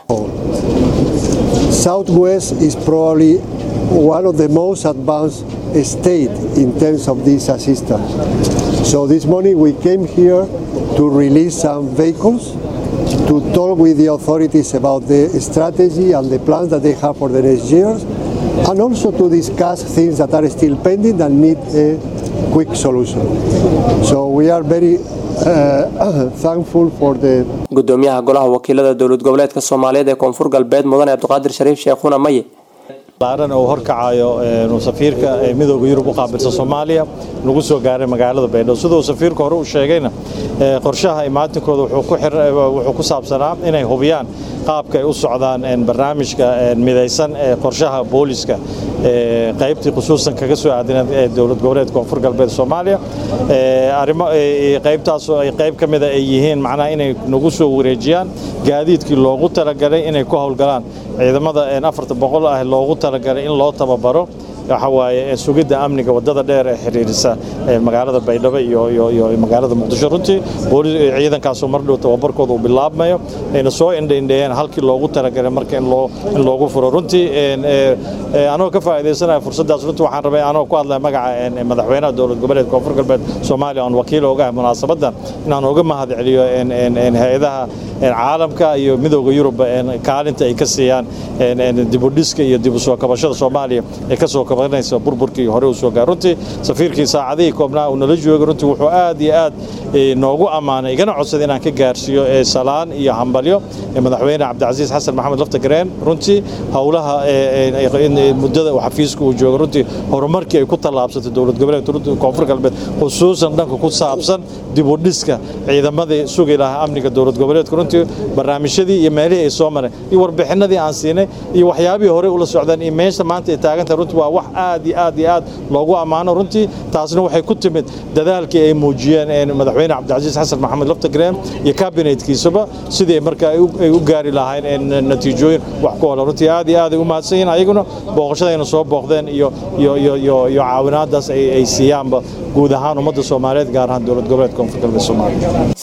Southwest is probably one of the most advanced state in terms of this assistance. So this morning we came here to release some vehicles to talk with the authorities about the strategy and the plans that they have for the next years and also to discuss things that are still pending and need a quick solution. So we are very uh, thankful for the gudoomiyaha golaha wakiilada dowlad goboleedka soomaaliyeed ee koonfur galbeed mudane cabdiqaadir shariif sheekhuna maye laaran uu horkacayo safiirka midooda yurub u qaabilsan soomaaliya lagu soo gaaray magaalada baydhabo siduu safiirka hore u sheegayna qorshaha imaatinkooda wuxuu ku saabsanaa inay hubiyaan qaabka ay u socdaan barnaamijka midaysan ee qorshaha booliska qaybtii khusuusan kaga soo aadineed ee dowlad goboleed koonfur galbeed soomaaliya arrimo qaybtaasoo ay qayb ka mida ay yihiin macnaha inay nagu soo wareejiyaan gaadiidkii loogu talagalay inay ku howlgalaan ciidamada afarta boqol ah loogu talagalay in loo tababaro waxa waaye sugidda amniga wadada dheer ee xiriirisa magaalada baydhabo iyo magaalada muqdisho runtii ciidankaasoo mar dhow tababarkooda uu bilaabmayo ayna soo indhaindheeyeen halkii loogu talagalay marka in loogu furo runtii anoo ka faa'iidaysanaya fursaddaas runtii waxaan rabay anoo ku hadlaya magaca madaxweynaha dowlad goboleed koonfur galbeed soomaaliya oon wakiil ogahay munaasabaddan inaan uga mahad celiyo hay-adaha caalamka iyo midooda yurub kaalinta ay ka siiyaan dibudhiska iyo dibu soo kabashada soomaaliya ee kasoo kabanaysa burburkii hore u soo gaar runtii safiirkii saacadihii koobnaa uu nala joogay runtii wuxuu aad iyo aad noogu ammaanay igana codsaday inaan ka gaarsiiyo salaan iyo hambalyo madaxweyne cabdicasiis xasan maxamed laftagareen runtii howlaha muddada uu xafiiska uu jooga runtii horumarkii ay ku tallaabsatay dowlad goboleedka koonfur galbeed khusuusan dhanka ku saabsan dibudhiska ciidamadii sugi lahaa amniga dowlad goboleedka runtii barnaamijyadii iyo meelihii ay soo mareen iyo warbixinadii aan siinay iyo waxyaabihii hore ula socdeen iyo meesha maanta ay taagantahay runtii waa wax aad iyo aad iyo aad loogu ammaano runtii taasna waxay ku timid dadaalkii ay muujiyeen madaxweyne cabdicasiis xasan maxamed laftagreen iyo kabinetkiisaba sidii marka ay u gaari lahayn natiijooyin wax ku ola runtii aad iyo aad ay u mahadsan yihiin ayaguna booqashadayna soo booqdeen iyo iyo iyo iyo iyo caawinaadaas ay siiyaanba guud ahaan ummadda soomaaliyeed gaar ahaan dowlad goboleedka koonfur galbeed soomaaliya